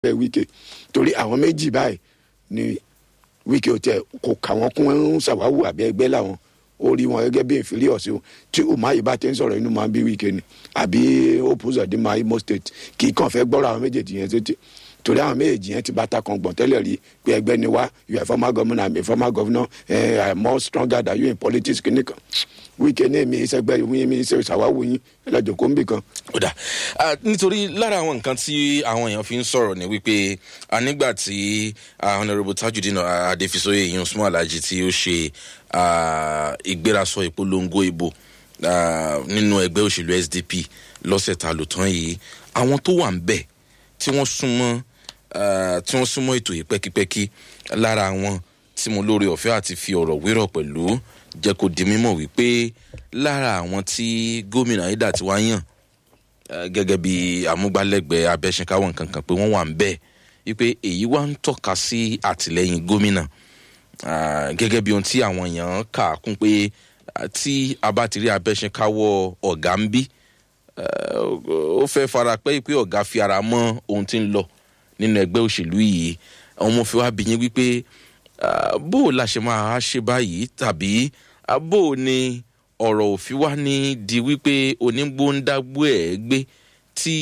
bẹ́ẹ̀ wíkẹ́ torí àwọn méjì báyìí ni wíkẹ́ ò tẹ kò kà wọ́n kún ń ṣàwáwù àbí ẹgbẹ́ làwọn ó rí wọn gẹ́gẹ́ bí inferior sí o tí umahi bá ti ń sọ̀rọ̀ inú máa ń bí wíkẹ́ ni àbí opposite di ma imo state kì í kàn fẹ́ gbọ́rọ̀ àwọn méjèèjì yẹn tètè torí àwọn méjèèjì yẹn ti bá ta kan gbọ̀n tẹ́lẹ̀ rí pé ẹgbẹ́ ni wá you are former governor i'm a former governor eh, i'm more stronger than you in politics kìnìkan wíkẹ́ ní èmi ìṣẹ́gbẹ́ yín mi ṣe ìṣàwáwù yín ẹlẹ́jọ̀ kó ń bì kan. ó dà Ah, nítorí lára àwọn nǹkan tí àwọn èèyàn fi ń sọ̀rọ̀ ni wípé ah, nígbà tí ah, honourable tajudeen ah, adefisoye yìí usman alhaji tí ó ṣe ah, ìgbérasọ ìpolongo ìbò ah, nínú ẹgbẹ́ òṣèlú sdp lọ́sẹ̀ ta lò tán yìí àwọn tó wà ń bẹ̀ tí wọ́n súnmọ́ ah, tí wọ́n súnmọ́ ètò yìí pẹ́kípẹ́kí lára àwọn tí mo lóore ọ̀fẹ́ àti fi ọ̀rọ̀ wérọ̀ pẹ̀lú jẹ́ kó di mímọ̀ wípé lára àwọn tí gómìnà ayédà ti wá yàn eh, gẹ́gẹ́ bí amúgbálẹ́gbẹ̀ẹ́ abẹ́sẹ̀káwọ̀ nǹkan kan pé wọ́n wà ń bẹ̀ wípé èyí wá ń tọ́ka sí àtìlẹ́yìn gómìnà Ah, gẹ́gẹ́ bí ohun tí àwọn èèyàn kà á kún pé ah, tí a bá ti rí abẹ́sẹ̀káwọ̀ ọ̀gá ń bí eh, ó fẹ́ fara pẹ́ pé ọ̀gá fi ara mọ́ ohun tí ń lọ nínú ẹgbẹ́ òṣèlú yìí àwọn ọmọ fi wá bí yín wípé ah, bó o la ṣe máa ṣe báyìí tàbí ah, bó o ní ọ̀rọ̀ òfin wá ní di wípé onígbóńdágbó ẹ̀ gbé tí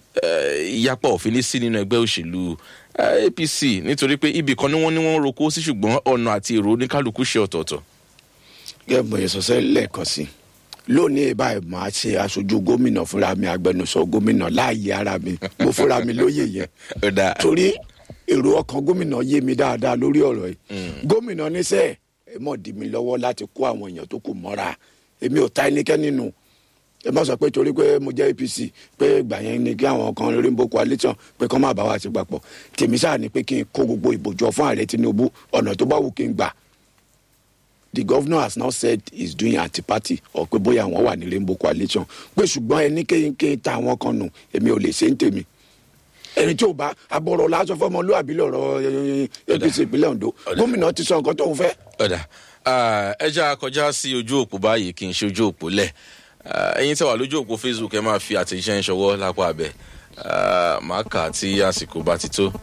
eh, ìyapa òfin ní sí nínú ẹgbẹ́ òṣèlú eh, apc nítorí pé ibì kan ni wọ́n ní wọ́n roko sí ṣùgbọ́n ọ̀nà àti èrò oníkálukú ṣe ọ̀tọ̀ọ̀tọ̀. gẹ́gẹ́ bó ṣe sọ́sẹ́ lẹ́ẹ̀kan sí lónìí báyìí máa ṣe aṣojú gómìnà fúnra mi agbẹnusọ gómìnà láàyè ara mi mo fúnra mi lóye yẹn Ó dáa. torí èrò ọkàn gómìnà yé mi dáadáa lórí ọ̀rọ̀ yìí gómìnà níṣẹ́ ẹ mọ̀ dì mí lọ́wọ́ láti kó àwọn èèyàn tó kù mọ́ra èmi ò ta ẹnikẹ́ni nù ẹ má sọ pé torí pé mo jẹ́ apc pé ìgbà yẹn ni kí àwọn kan rainbow coalition pé kán má bá wa ti papọ̀ tèmi sáà ni pé kí n kó gbogbo ìbòjọ fún ààrẹ tinubu ọ̀nà tó bá wù kí n gbà the governor has now said he's doing anti-party or pé bóyá àwọn wà ní rainbow coalition pé ṣùgbọ́n ẹni kéyìnké ta àwọn kan nù èmi ò lè ṣe ń tèmi ẹni tí ò bá abọ́rọ̀ lásán fọmọlúwàbí lọ́rọ̀ eh, apc ìpínlẹ̀ ondo gómìnà ti sọ nǹkan tó ń fẹ́. ọ̀dà Ah, ẹ já kọjá sí ojú òpó báyìí kí n ṣe ojú òpó lẹ̀ Ah, ẹ̀yin tẹ́ wà lójú òpó facebook ẹ máa fi àtẹ̀jíṣẹ́ ń ṣọwọ́ lápá abẹ Ah, màá kà á tí àsìkò bá ti tó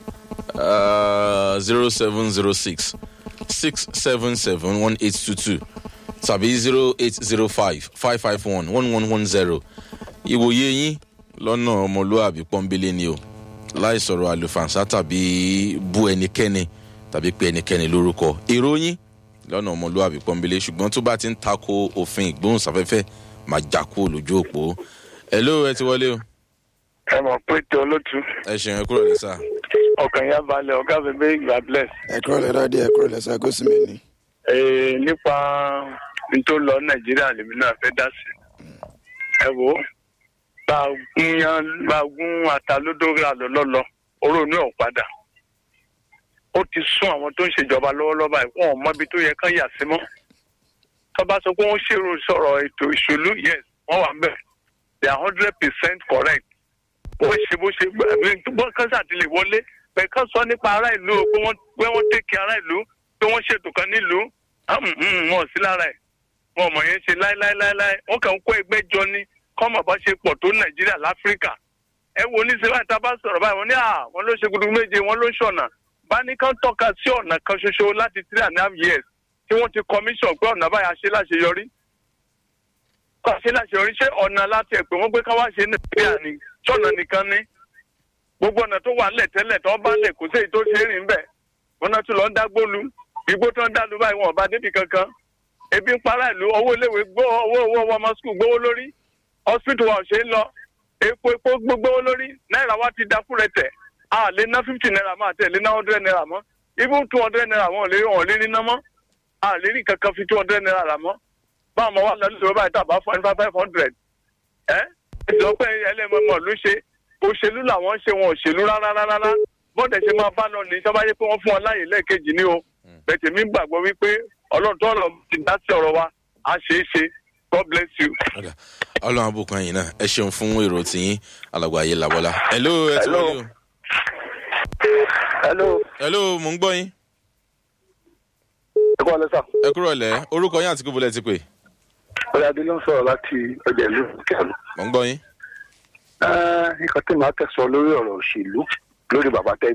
zero seven zero six six seven seven one eight two two tàbí zero eight zero five five five one one one one zero ìwòye yín lọ́nà ọmọlúwàbí pọ́nbélé ni o láì sọ̀rọ̀ àlùfànṣá tàbí bú ẹnikẹ́ni tàbí pé ẹnikẹ́ni lórúkọ èrò yín lọ́nà ọmọlúwàbí pọ́nbélé ṣùgbọ́n tó bá ti ń tako òfin ìgbóhùnsáfẹ́fẹ́ máa já kúrò lójú òpó ẹ ló ẹ ti wọlé o ẹ mọ̀ pé tí olótú ẹ ṣeun ẹ kúrò ní sáà ọkàn yá balẹ̀ ọ̀gá mi bẹ́ẹ̀ gbà bless. ẹ kúrò lẹ́dọ̀ díẹ̀ kúrò lẹ́sẹ̀ kó sì mí ní. Ee, nípa n tó lọ nàìjíríà lèmi náà fẹ́ dá sí. ẹ wo bá a gún yan bá a gún ata lódórí àlọ́ lọ́lọ́ oró inú ẹ̀ ò padà. ó ti sún àwọn tó ń ṣèjọba lọ́wọ́lọ́wọ́ báyìí wọn ò mọ ibi tó yẹ kán yà sí mọ́. tọ́ba sọ pé wọ́n ṣèrò sọ̀rọ̀ ètò ìṣèlú yes wọ́n wà ń bẹ̀ they are hundred percent correct. wọ́n ṣe bó ṣe gbọ́ kánṣá ti lè wọlé bẹ́ẹ̀ kán sọ nípa ará ìlú o pé wọ́n pé wọ́n tẹ̀kẹ́ ará ìlú pé wọ́n ṣètò kan nílùú Hum, hum, wọn ò sí lára ẹ̀ wọn ò mọ̀ yẹn ṣe láéláéláé wọ́n kàn ń kó ẹgbẹ́ jọ ní kọ́mọ̀ bá ṣe pọ̀ tó nàìjíríà láfíríkà ẹ wo ní sinimá ìta bá sọ̀rọ̀ báyìí wọ́n ní à wọ́n ló ṣe gudu méje wọ́n ló ṣọ̀nà bá ní kán tọ́ka sí ọ̀nà kan ṣoṣo láti three and a half years tí wọ́n ti commission pé ọ̀nà báyà ṣe láṣeyọrí kọ́ ṣe láṣeyọrí ṣé ọ̀nà láti ẹ̀ pé wọ́n gbé káwá ṣe nàìjíríà ni ṣọ̀nà nìkan ní gbogbo ọ̀nà tó wà ńlẹ̀ tẹ́lẹ̀ tó bá lẹ̀ kó séyìí tó ṣe é rìn bẹ́ẹ̀ wọn náà tún lọ ń dágbólu igbó tó ń dálu báyìí wọn ò bá débi kankan ebi ń para ìlú owó iléèwé gbó owó owó owó ọmọ skul gbówó lórí hospital wa ò ṣe é lọ epo epo gbówó lórí náírà wa ti da fúnrẹ tẹ a lè ná fifty naira mọ́ àti ẹ̀ lè ná hundred naira mọ́ even two hundred naira wọn ò lè wọn ò lè rí ná mọ́ a lè rí kankan fi two hundred naira rà mọ́ báwọn ọmọ wa lọ lóṣù báyìí tàbá fún ẹni five hundred ẹ ìjọba ẹlẹ́mọ̀ọ́mọ̀ ló ṣe òṣèlú làwọn ń ṣe wọn òṣèlú rárá rárá bọ́dẹ̀ ṣe máa bá lọ ní sábà yẹ pé wọ́n fún wọn láàyè lẹ́ẹ̀kejì ní o bẹ̀tẹ̀ mi gbàgbọ́ wípé ọlọ́run tó ọ̀rọ̀ ti dá sí ọ̀rọ̀ wa á ṣe é ṣe god bless you. ọ̀dà ọlọ́run àbùkún ẹ̀yìn náà ẹ ṣeun fún èrò tiyín alàgbà ayé làbọ́lá ẹ ló ẹ ti Hello. wọlé o hello ẹ ló mò ń gbọ́ yín ẹ kọ́ ọ lẹ́sà ẹ kúrò lẹ́ orúkọ yín àti kúbọ̀lẹ́ ti pè ọ̀rẹ́ adé ló ń sọ̀rọ̀ láti ọjà ìlú kẹlù. mò ń gbọ́ yín nǹkan tí màá tẹ̀sán lórí ọ̀rọ̀ òṣèlú lórí bàbá tẹ